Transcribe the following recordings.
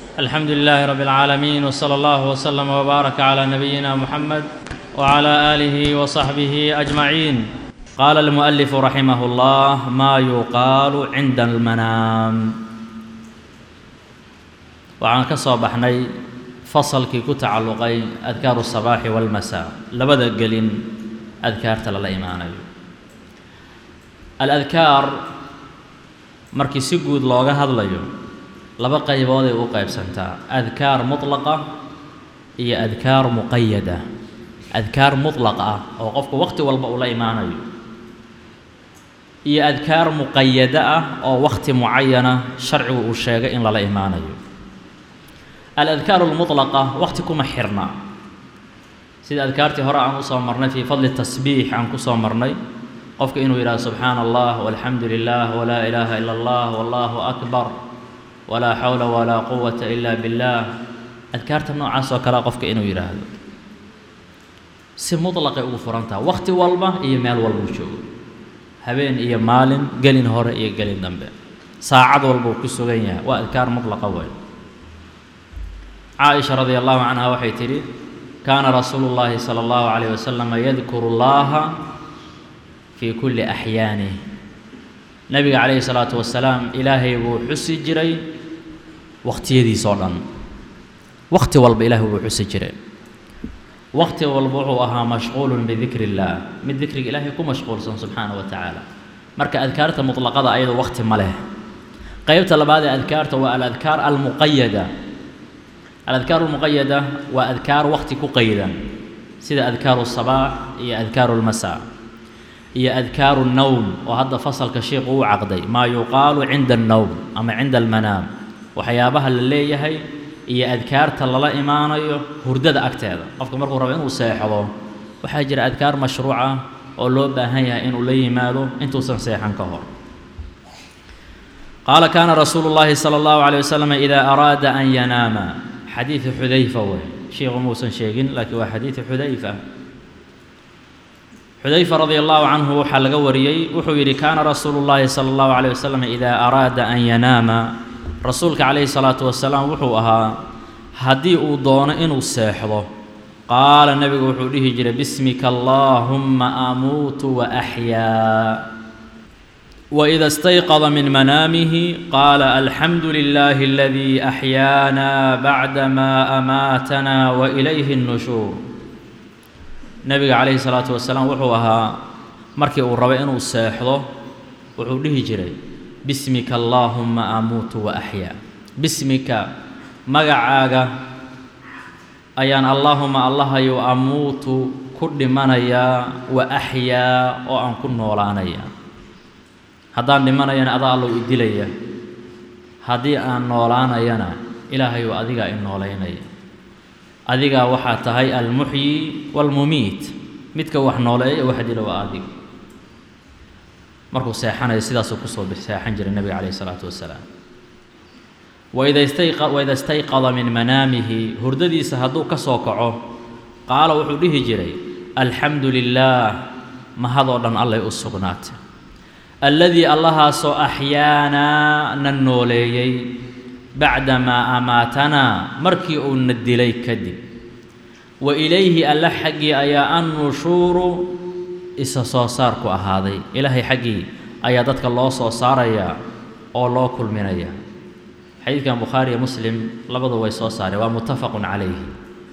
الحمد لله رب العالمين وصلى الله وسلم وبارك على نبينا محمد وعلى اله وصحبه اجمعين قال المؤلف رحمه الله ما يقال عند المنام waxaan ka soo baxnay fasalkii ku tacalluqay adkaaru الصabaaxi wاlmasaa labada gelin adkaarta lala imaanayo aladkaar markii si guud looga hadlayo laba qaybooday u qaybsantaa adkaar mutlaqa iyo adkaar muqayada adkaar mutlaq ah oo qofku waqti walba uu la imaanayo iyo adkaar muqayada ah oo waqti mucayana sharcigu uu sheegay in lala imaanayo aladkaaru almutlaqa waqti kuma xirna sida adkaartii hore aan usoo marnay fii fadli tasbiix aan kusoo marnay qofka inuu yidhahdo subxaana allah walxamdu lilah walaa ilaaha ila allah wallahu akbar walaa xawla walaa quwata ila biاllah adkaarta noocaas oo kalea qofka inuu yidhaahdo si mutlaqay ugu furantaha waqti walba iyo meel walbuu joogo habeen iyo maalin gelin hore iyo gelin dambe saacad walbuu ku sugan yahay waa adkaar mutlaqa wey caaisha radi allahu canha waxay tidhi kaana rasuulu llaahi sala allahu calayh wasalama yadkuru llaha fii kulli axyaanih nebiga calayhi salaatu wasalaam ilaahay buu xusi jiray waqtiyadiisoo dhan waqti walba ilaahay buu xusi jiray waqti walba wuxuu ahaa mashquulun bidikri illaah mid dikriga ilaahay ku mashquulsan subxaana wa tacaala marka adkaarta mutlaqada ayadu waqti ma leh qeybta labaad ee adkaarta waa aladkaar almuqayada aladkaar almuqayada waa adkaar waqti ku qaydan sida adkaaru sabaax iyo adkaaru lmasaa iyo adkaaru nnowm oo hadda fasalka sheikhu uu caqday maa yuqaalu cinda annowm ama cinda almanaam waxyaabaha la leeyahay iyo adkaarta lala imaanayo hurdada agteeda qofka markuu rabo inuu seexdo waxaa jira adkaar mashruuca oo loo baahan yahay inuu la yimaado intuusan seexan ka hor qaala kaana rasuulu llaahi sala allahu calayh wasalam idaa araada an yanaama xadiidu xudayfa wey sheikhu muusan sheegin laakiin waa xadiidu xudayfa xudayfa radia allahu canhu waxaa laga wariyey wuxuu yidhi kaana rasuulu llaahi sala allahu calayh wasalam idaa araada an yanaama rasuulka calayhi salaatu wasalaam wuxuu ahaa haddii uu doono inuu seexdo qaala nebigu wuxuu dhihi jiray bismika allaahumma amuutu wa axyaa waida istayqada min manaamihi qaala alxamdu lilaahi aladii axyaana bacdamaa amaatana wa ilayhi nnushuur nebiga calayhi salaatu wasalaam wuxuu ahaa markii uu rabo inuu seexdo wuxuu dhihi jiray bismika allaahumma amuutu wa axyaa bismika magacaaga ayaan allaahuma allahayu amuutu ku dhimanayaa wa axyaa oo aan ku noolaanaya haddaan dhimanayana adaa allow i dilaya haddii aan noolaanayana ilaahayou adigaa i noolaynaya adigaa waxaa tahay almuxyi waalmumiit midka wax nooleeya wax dila waa adiga markuu seexanayo sidaasuu kusoo seexan jiray nebiga calayhi isalaatu wasalaam waida istayqa waida istayqada min manaamihi hurdadiisa hadduu ka soo kaco qaala wuxuu dhihi jiray alxamdu lilaah mahadoo dhan allay u sugnaatay alladii allahaasoo axyaanaa na nooleeyey bacdamaa amaatanaa markii uu na dilay kadib wa ilayhi alle xaggii ayaa annushuuru isa soo saarku ahaaday ilaahay xaggii ayaa dadka loo soo saarayaa oo loo kulminayaa xadiidkan bukhaari iyo muslim labadu way soo saareen waa muttafaqun calayhi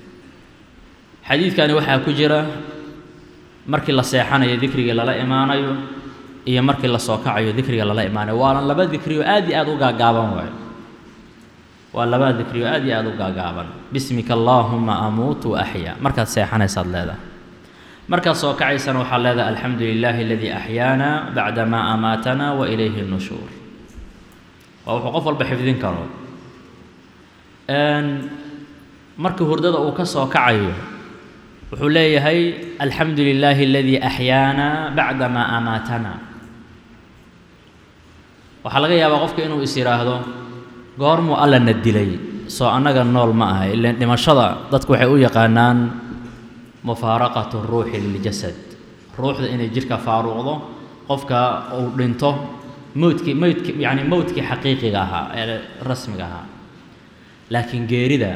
xadiidkani waxaa ku jira markii la seexanayo dikrigii lala imaanayo iyo markii la soo kacayo dikriga lala imaanayo waana laba dikriyo aad iyo aad u gaagaaban waayo waa laba dikriyo aad iyo aad u gaagaaban bismika allaahuma amuutu wa axyaa markaad seexanaysaad leedahay markaad soo kacaysana waxaad leedahay alxamdu lilaahi aladii axyaana bacdamaa amaatana wa ilayhi nnushuur waa wuxuu qof walba xifdin karo markii hurdada uu ka soo kacayo wuxuu leeyahay alxamdu lilaahi aladii axyaana bacdamaa amaatana waxaa laga yaabaa qofka inuu is yidhaahdo goormuu alla na dilay soo annaga nool ma aha ilan dhimashada dadku waxay u yaqaanaan mufaaraqatu ruuxi liljasad ruuxda inay jidhka faaruuqdo qofka uu dhinto mowdkii mowdki yacni mowdkii xaqiiqiga ahaa ee rasmiga ahaa laakiin geerida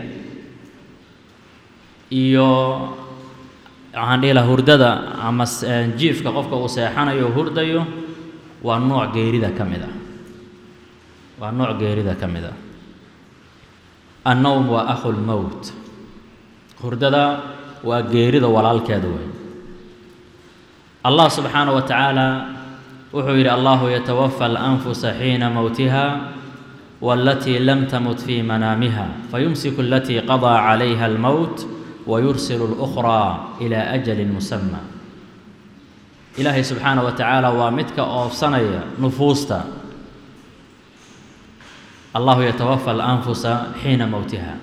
iyo waxaan dhihi laha hurdada ama jiifka qofka uu seexanayo o hurdayo waa nooc geerida ka mid ah waa nooc geerida ka mid ah annowm waa akhu lmowt hurdada waa geerida walaalkeeda wey allah subxaanaه wa tacaala wuxuu yidhi allahu yatawafa alanfusa xiina mowtiha wاlatii lam tamut fii manaamiha fayumsiku alatii qaضىa calayha almowt wayursilu اlأkhraa ilaa ajali musama ilaahay subxaanaه wa tacaala waa midka oofsanaya nufuusta allahu yatawafa alanfusa xiina mowtiha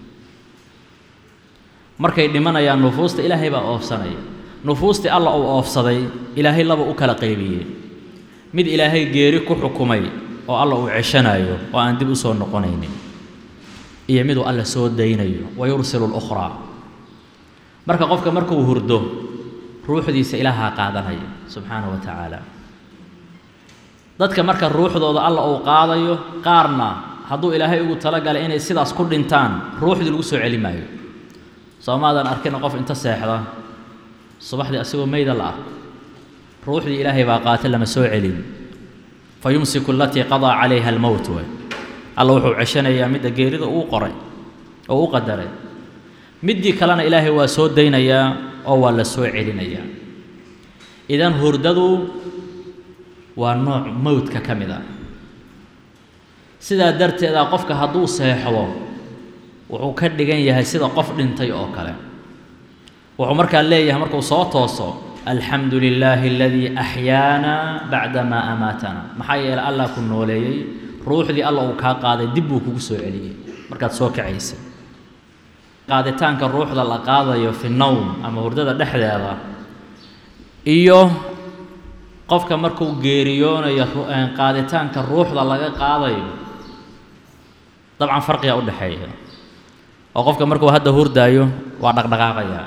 markay dhimanayaan nufuusta ilaahay baa oofsanaya nufuustii alla uu oofsaday ilaahay laba u kala qaybiyey mid ilaahay geeri ku xukumay oo alla uu ceshanayo oo aan dib u soo noqonaynin iyo miduu alla soo daynayo wayursilu اlukhraa marka qofka markuu hurdo ruuxdiisa ilaahaa qaadanaya subxaanaه wa tacaala dadka marka ruuxdooda alla uu qaadayo qaarna hadduu ilaahay ugu talagalay inay sidaas ku dhintaan ruuxdii lagu soo celi maayo soomaadan arkina qof inta seexda subaxdii asigoo meyda la ah ruuxdii ilaahay baa qaata lama soo celin fa yumsiku alatii qadaa calayha almowt way alla wuxuu ceshanayaa midda geerida uu qoray oo u qadaray middii kalena ilaahay waa soo daynayaa oo waa la soo celinayaa idan hurdadu waa nooc mowdka ka mid ah sidaa darteeda qofka hadduu seexdo wuxuu ka dhigan yahay sida qof dhintay oo kale wuxuu markaa leeyahay markuu soo tooso alxamdu lilaahi aladii axyaana bacdamaa amaatana maxaa yeeley allah ku nooleeyey ruuxdii alla uu kaa qaaday dib buu kugu soo celiyey markaad soo kacaysay qaaditaanka ruuxda la qaadayo fi nowm ama hurdada dhexdeeda iyo qofka markuu geeriyoonayo qaaditaanka ruuxda laga qaadayo dabcan farqiga u dhexeeya oo qofka markuu hadda hurdaayo waa dhaqdhaqaaqayaa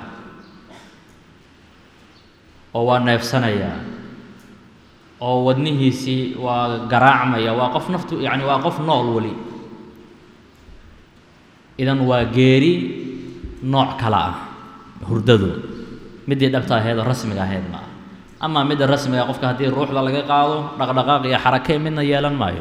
oo waa neefsanayaa oo wadnihiisii waa garaacmaya waa qof naftu yacni waa qof nool weli idan waa geeri nooc kale ah hurdadu middii dhabta aheed oo rasmiga ahayd ma ah amaa midda rasmiga qofka haddii ruuxda laga qaado dhaqdhaqaaq iyo xarakee midna yeelan maayo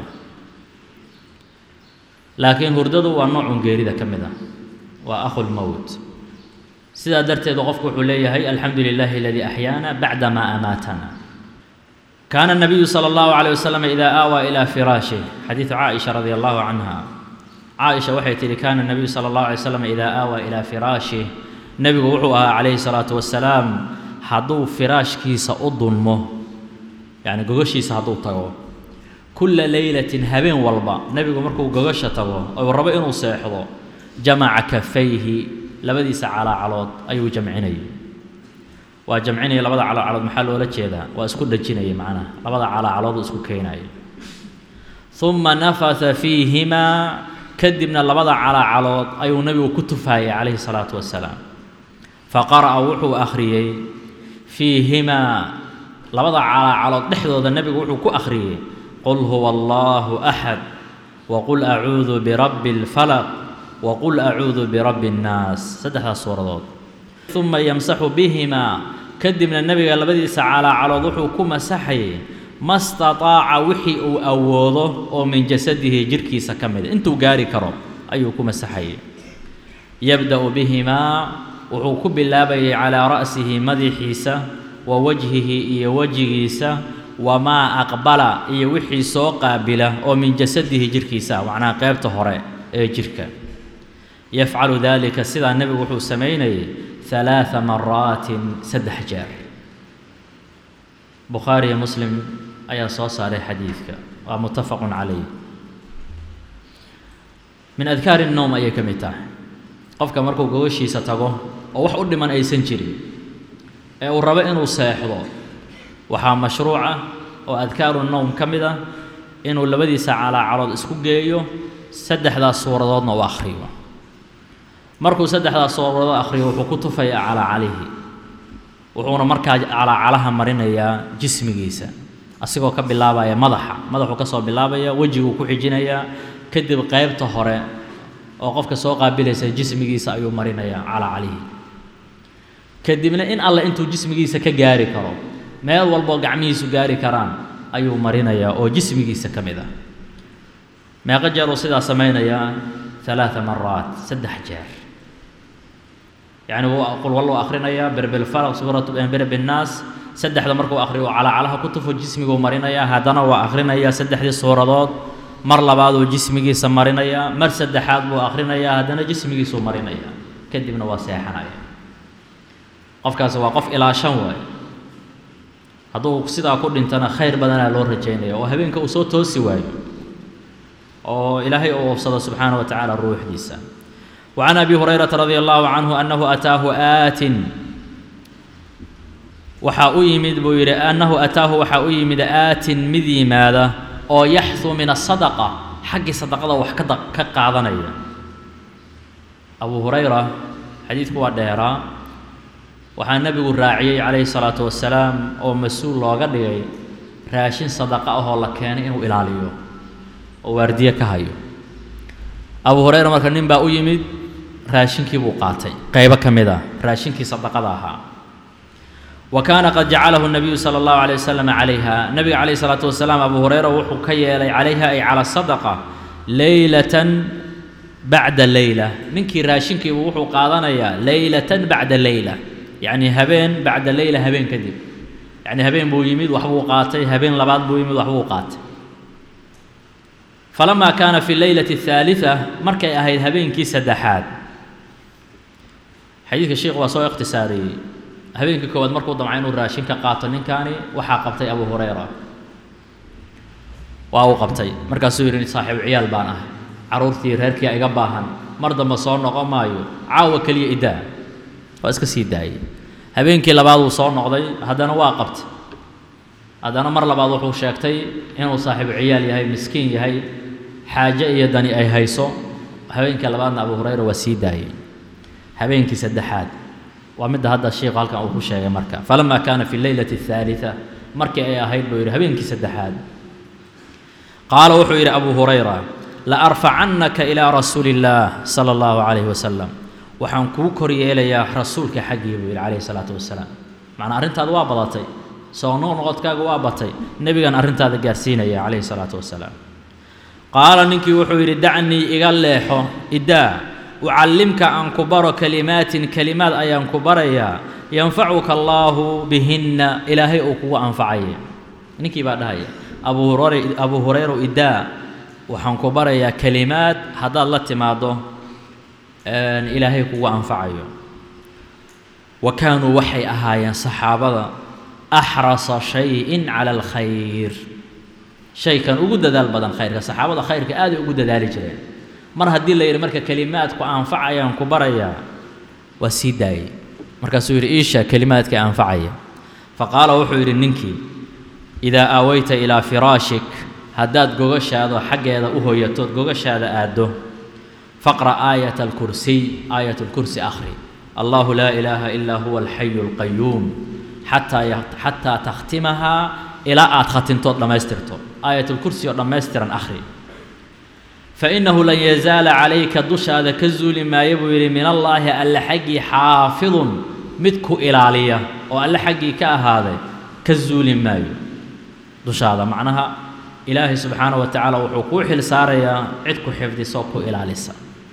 laakiin hurdadu waa noocun geerida ka mid ah waa akhulmowt sidaa darteedu qofku wuxuu leeyahay alxamdu lilaahi aladii axyaana bacda maa amaatana kaana الnabiyu salى اllahu عalيه waslm ida aawaa ilى firaashih xadiidu caaisha radi allahu canha caaisha waxay tihi kaana الnabiyu salى اllahu alay slam ida aawaa ilaa firaashih nebigu wuxuu ahaa calayhi الsalaatu wasalaam hadduu firaashkiisa u dulmo yacni gogoshiisa hadduu tago kulla leylatin habeen walba nebigu markuu gogosha tago ou rabo inuu seexdo jamaca kafayhi labadiisa calaacalood ayuu jamcinayay waa jamcinaya labada calaacalood maxaa loola jeedaa waa isku dhajinaya macnaha labada calaacalood isku keenaya uma nafasa fiihimaa kadibna labada calaacalood ayuu nebigu ku tufayay calayhi salaatu wasalaam faqara'a wuxuu akhriyey fiihimaa labada calaacalood dhexdooda nebigu wuxuu ku akhriyey qul huwa allaahu axad waqul acuudu birabbi اlfalaq waqul acuudu birabbi اnnaas saddexdaas suuradood uma yamsaxu bihimaa kadibna nebiga labadiisa calaacalood wuxuu ku masaxayay ma stataaca wixii uu awoodo oo min jasadihi jidhkiisa ka mida intuu gaari karo ayuu ku masaxayay yabda'u bihimaa wuxuu ku bilaabayay calaa ra'sihi madaxiisa wa wajhihi iyo wejigiisa wamaa aqbala iyo wixii soo qaabila oo min jasadihi jidhkiisa macnaha qeybta hore ee jidhka yafcalu daalika sidaa nebigu wuxuu samaynayay halaaa maraatin saddex jeer bukhaari iyo muslim ayaa soo saaray xadiidka waa muttafaqun calayh min adkaari nowm ayay ka mid tahay qofka markuu gogoshiisa tago oo wax u dhiman aysan jirin ee uu rabo inuu seexdo waxaa mashruuca oo adkaaru nowm ka mid ah inuu labadiisa calaacalood isku geeyo saddexdaas suuradoodna u akhriyo markuu saddexdaas suuradood akhriyo wuxuu ku tufayaa calaacalihi wuxuuna markaa calaacalaha marinayaa jismigiisa asigoo ka bilaabaya madaxa madaxuu ka soo bilaabaya wejiguu ku xijinayaa kadib qeybta hore oo qofka soo qaabilaysa jismigiisa ayuu marinayaa calaa calayhi kadibna in alle intuu jismigiisa ka gaari karo meel walboo gacmihiisu gaari karaan ayuu marinayaa oo jismigiisa ka mid ah meeqo jeer uu sidaa samaynayaa alaaa maraat saddex jeer yacni wuu qul walluu akhrinayaa berbilfalaq suuratu berbinnaas saddexda markuu akhriyo uu calaacalaha ku tufo jismiguu marinayaa haddana waa akhrinayaa saddexdii suuradood mar labaaduu jismigiisa marinayaa mar saddexaad buu akhrinayaa haddana jismigiisuu marinayaa kadibna waa seexanaya qofkaasi waa qof ilaa shan waaye hadduu sidaa ku dhintana khayr badanaa loo rajaynaya oo habeenka uu soo toosi waayo oo ilaahay uu oofsado subxaana wa tacaala ruuxdiisa وعن أبي هريرة رضي الله عنه أنه أتاه آت waxaa u yimid buu yidhi annahu ataahu waxaa u yimid aatin mid yimaada oo yaxdu min asadaqa xaggii sadaqada wax ka ka qaadanaya abu hurayra xadiidku waa dheeraa waxaa nebigu raaciyey calayhi salaatu wasalaam oo mas-uul looga dhigay raashin sadaqa ahoo la keenay inuu ilaaliyo oo waardiye ka hayo abu hurayra marka nin baa u yimid raashinkii buu qaatay qaybo ka mid ah raashinkii sadaqada ahaa wa kaana qad jacalahu nabiyu sala allahu alay wasalam calayha nabiga calayhi salaatu wasalaam abu hurayra wuxuu ka yeelay calayha ay cala sadaqa leylatan bacda leyla ninkii raashinkiibu wuxuu qaadanayaa leylatan bacda leyla yacni habeen bacda leyla habeen kadib yacni habeen buu yimid waxbuu qaatay habeen labaad buu yimid waxbuu qaatay falamaa kaana fi leylati athaalitha markay ahayd habeenkii saddexaad xadiidka sheikh waa soo ikhtisaariyey habeenkii koowaad markuu damca inuu raashin ka qaato ninkaani waxaa qabtay abu hurayra waa uu qabtay markaasuu yidhi saaxiibu ciyaal baan ah carruurtii reerkii iga baahan mar dambe soo noqon maayo caawa keliya idaa waa iska sii daayey habeenkii labaad wuu soo noqday haddana waa qabtay haddana mar labaad wuxuu sheegtay inuu saaxiibu ciyaal yahay miskiin yahay xaaje iyo dani ay hayso habeenkii labaadna abu hurayra waa sii daayey habeenkii saddexaad waa midda hadda sheikhu halkan uu ku sheegay marka falama kaana fi leylati athaalitha markii ay ahayd buu yidhi habeenkii saddexaad qaala wuxuu yidhi abu hurayra la arfacannaka ilaa rasuuli illaah sala allahu calayhi wasalam waxaan kuu kor yeelayaa rasuulka xaggii buu yidhi calayhi salaatu wasalaam macnaa arrintaada waa badatay soo noqnoqodkaaga waa batay nebigan arrintaada gaarsiinaya calayhi salaatu wasalaam qaala ninkii wuxuu yidhi dacnii iga leexo idaa ucallimka aan ku baro kelimaatin kelimaad ayaan ku barayaa yanfacuka allaahu bihinna ilaahay uu kugu anfacaya ninkii baa dhahaya abu hurayra abu hurayra idaa waxaan ku barayaa kelimaad haddaad la timaaddo ilaahay kugu anfacayo wa kaanuu waxay ahaayeen saxaabada axrasa shayin cala alkhayr shaykan ugu dadaal badan khayrka saxaabada khayrka aaday ugu dadaali jireen mar haddii la yidhi marka kelimaadku anfacayaan ku barayaa waa sii daayey markaasuu yidhi iisha kelimaadka anfacaya faqaala wuxuu yidhi ninkii idaa aawayta ilaa firaashik haddaad gogashaado xaggeeda u hoyatood gogashaada aaddo faqra aayat alkursiy aayat alkursi akhri allahu laa ilaaha ilaa huwa alxayu alqayuum xataa xataa takhtimahaa ilaa aad khatintood dhammaystirto aayat alkursi oo dhammaystiran akhri fainahu lan yazaala calayka dushaada ka zuuli maayo buu yidhi min allaahi alle xaggii xaafidun mid ku ilaaliya oo alle xaggii ka ahaaday ka zuuli maayo dushaada macnaha ilaahay subxaana wa tacaala wuxuu kuu xil saarayaa cid ku xifdisoo ku ilaalisa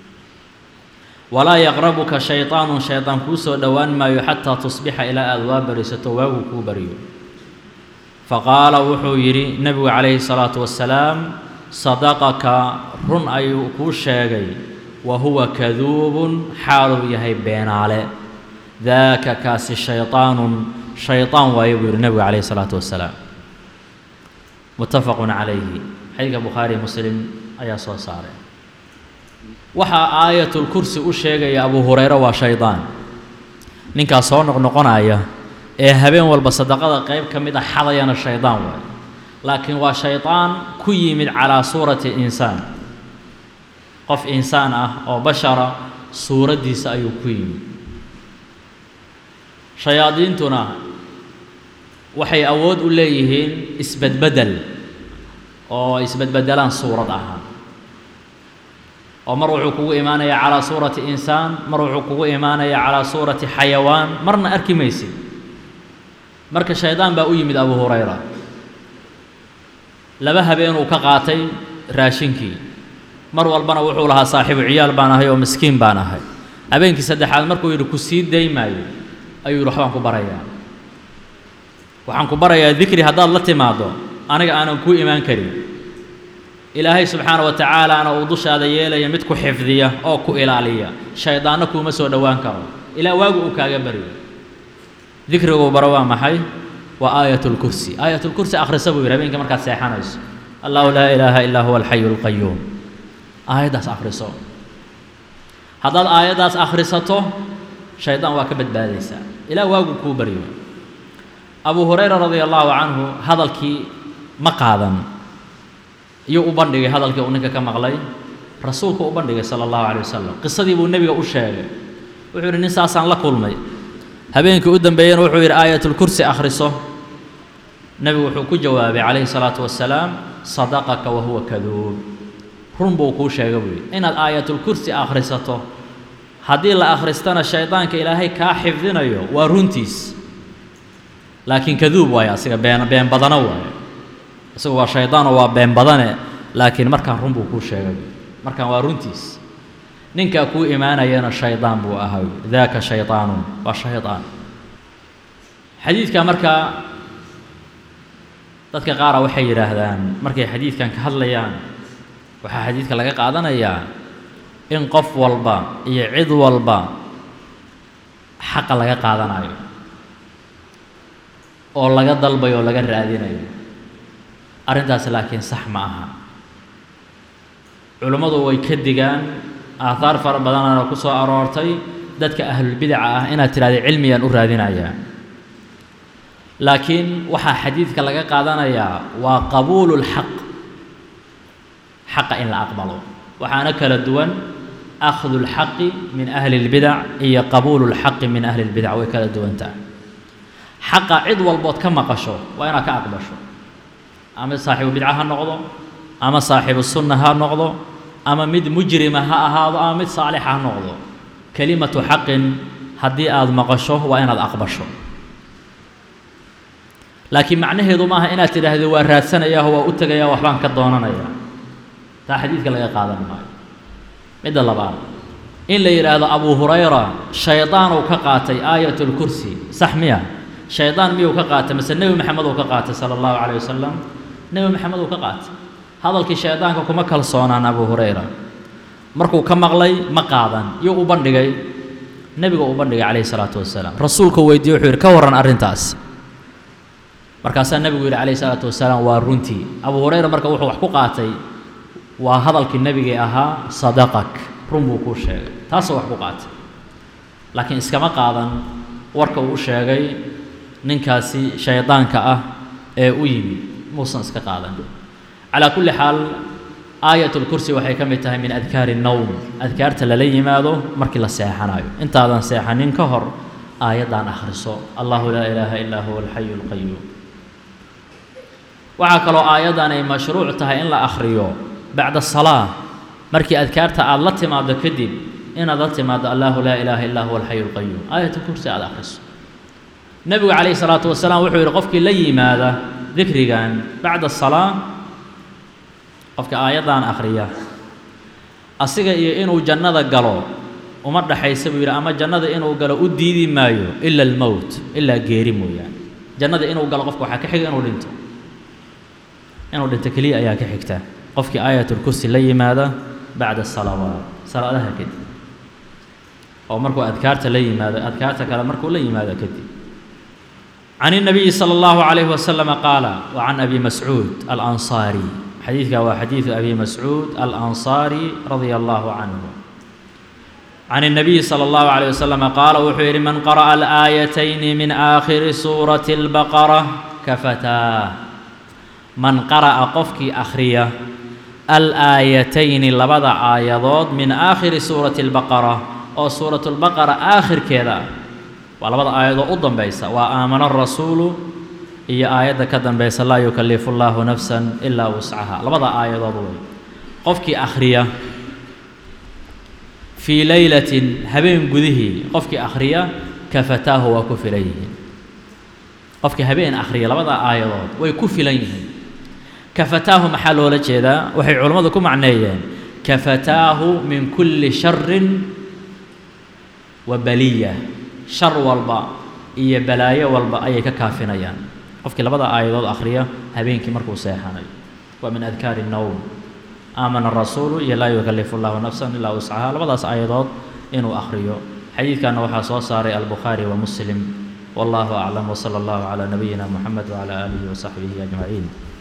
walaa yaqrabuka shayطaanun shaydaan kuu soo dhowaan maayo xataa tusbixa ilaa aada waa barisato waagu kuu baryo faqaala wuxuu yidhi nebigu calayhi salaatu wasalaam sadaqaka run ayuu kuu sheegay wa huwa kaduubun xaaluu yahay beenaale daaka kaasi shayطaanun shayطaan waaye buu yidhi nebigu calayhi salaatu wasalaam muttafaqun calayhi xadiidka bukhaariy muslim ayaa soo saaray waxaa aayatulkursi u sheegaya abu hurayre waa shaydaan ninkaas soo noqnoqonaya ee habeen walba sadaqada qayb ka mid a xadayana shaydaan waaye laakiin waa shaydaan ku yimid calaa suurati insaan qof insaan ah oo bashara suuraddiisa ayuu ku yimid shayaadiintuna waxay awood u leeyihiin isbedbeddel oo isbedbedelaan suurad ahaan oo mar wuxuu kugu imaanayaa calaa suurati insaan mar wuxuu kugu imaanayaa calaa suurati xayawaan marna arki maysid marka shaydaan baa u yimid abu hurayra laba habeenuu ka qaatay raashinkii mar walbana wuxuu lahaa saaxiibu ciyaal baan ahay oo miskiin baan ahay habeenkii saddexaad markuu yidhi ku sii daymaayo ayuu yidhi waxbaan ku barayaa waxaan ku barayaa dikri haddaad la timaaddo aniga aanan kuu imaan karin ilaahay subxaana wa tacaalaana uu dushaada yeelaya mid ku xifdiya oo ku ilaaliya shaydaanna kuuma soo dhowaan karo ilaa waagu uu kaaga baryo dikriguu baro waa maxay waa aayat lkursi aayat lkursi akhrisa buu yidhi habeenkii markaad seexanayso allahu laa ilaaha illaa huwa alxayu alqayuum aayaddaas akhriso haddaad aayaddaas akhrisato shaydaan waa ka badbaadaysaa ilaa waagu kuu baryo abu hurayra radia allahu canhu hadalkii ma qaadan iyuu u bandhigay hadalkii uu ninka ka maqlay rasuulku u bandhigay sala allahu calay wasalam qisadii buu nebiga u sheegay wuxuu yidhi nin saasaan la kulmay habeenkii u dambeeyena wuxuu yidhi aayatulkursi akhriso nebigu wuxuu ku jawaabay calayhi salaatu wasalaam sadaqaka wa huwa kaduub run buu kuu sheegay buu yidhi inaad aayatulkursi akhrisato haddii la akhristana shaydaanka ilaahay kaa xifdinayo waa runtiis laakiin kaduub waaye asiga been been badano waaye isagu waa shaydaanoo waa been badane laakiin markaan run buu kuu sheegay markaan waa runtiis ninkaa kuu imaanayana shaydaan buu ahaa daaka shaydaanun waa shaydaan xadiidka markaa dadka qaara waxay yidhaahdaan markay xadiidkan ka hadlayaan waxaa xadiidka laga qaadanayaa in qof walba iyo cid walba xaqa laga qaadanayo oo laga dalbayo oo laga raadinayo arrintaas laakiin sax ma aha culummadu way ka digaan aahaar fara badanana ku soo aroortay dadka ahlulbidaca ah inaad tidhahda cilmiyaan u raadinayaa laakiin waxaa xadiidka laga qaadanayaa waa qabuulu lxaq xaqa in la aqbalo waxaana kala duwan akhdu lxaqi min ahli اlbidac iyo qabuulu lxaqi min ahli اlbidac way kala duwantaha xaqa cid walbood ka maqasho waa inaad ka aqbasho ama saaxibu bidca ha noqdo ama saaxibu sunna ha noqdo ama mid mujrima ha ahaado ama mid saalixa ha noqdo kelimatu xaqin haddii aada maqasho waa inaad aqbasho laakiin macnaheedu maaha inaad tidhaahdo waa raadsanayaah waa u tegaya waxbaan ka doonanaya taa xadiidka laga qaadan maayo midda labaad in la yidhaahdo abu hurayra shaydaanuu ka qaatay aayat lkursi sax miya shaydaan miyuu ka qaatay mase nebi maxamed uu ka qaatay sala allahu calayh wasalam nebi maxamed uu ka qaatay hadalkii shaydaanka kuma kalsoonaan abu hurayra markuu ka maqlay ma qaadan yuu u bandhigay nebiga u bandhigay calayhi salaatu wasalaam rasuulku weydiiye wuxuu yidhi ka warran arrintaas markaasaa nebigu yidhi calayhi salaatu wasalaam waa runtii abu hurayra marka wuxuu wax ku qaatay waa hadalkii nebigii ahaa sadaqak run buu kuu sheegay taasuu wax ku qaatay laakiin iskama qaadan warka uu u sheegay ninkaasi shaydaanka ah ee u yimi muusan iska qaadan calaa kulli xaal aayat lkursi waxay ka mid tahay min adkaari nowm adkaarta lala yimaado markii la seexanayo intaadan seexanin ka hor aayaddan akhriso allahu laa ilaaha illaa huwa alxayu alqayuum waxaa kaloo aayaddan ay mashruuc tahay in la akhriyo bacda salaa markii adkaarta aada la timaado kadib inaad la timaado allahu laa ilaaha illaa huwa alxayu alqayuum aayat lkursi aada akhriso nebigu calayhi salaatu wasalaam wuxuu yidhi qofkii la yimaada dikrigan bacda salaa qofka aayaddan akhriya asiga iyo inuu jannada galo uma dhaxaysa buu yidhi ama jannada inuu galo u diidi maayo ila almowt ilaa geeri mooyaane jannada inuu galo qofka waxaa ka xiga inuu dhinto inuu dhinto keliya ayaa ka xigta qofkii aayatulkursi la yimaada bacda salawaat salaadaha kadib oo markuu adkaarta la yimaado adkaarta kale markuu la yimaado kadib can الnabiyi slى اllahu عalayh waslm qaala وcan abi mascuud alanصaari xadiidka waa xadiidu abi mascuud alanصaari radia allahu canhu can الnabiyi slى اllahu عalيه waslm qaala wuxuu yidhi man qara'a alآayatayni min aakhiri suurati اlbaqara kafataa man qara'a qofkii akhriya alaayatayni labada aayadood min aakhiri suurati اlbaqara oo suurat اlbaqara aakhirkeeda waa labada aayadoo u dambaysa waa aamana rasuulu iyo aayadda ka dambaysa laa yukallifu llaahu nafsan ilaa wuscaha labada aayadood wey qofkii akhriya fii leylatin habeen gudihii qofkii akhriya kafataahu waa ku filan yihiin qofkii habeen akhriya labada aayadood way ku filan yihiin kafataahu maxaa loola jeedaa waxay culammadu ku macneeyeen kafataahu min kulli sharin wa baliya shar walba iyo balaayo walba ayay ka kaafinayaan qofkii labada aayadood akhriya habeenkii markuu seexanayo waa min adkaari الnowm aamana الrasuulu iyo laa yukalifu اllahu nafsa ilaa wuscaha labadaas aayadood inuu akhriyo xadiidkanna waxaa soo saaray albukhaari wa muslim wallahu aclam wsala allahu calaa nabiyina moxamed wcala aalihi wasaxbihi ajmaciin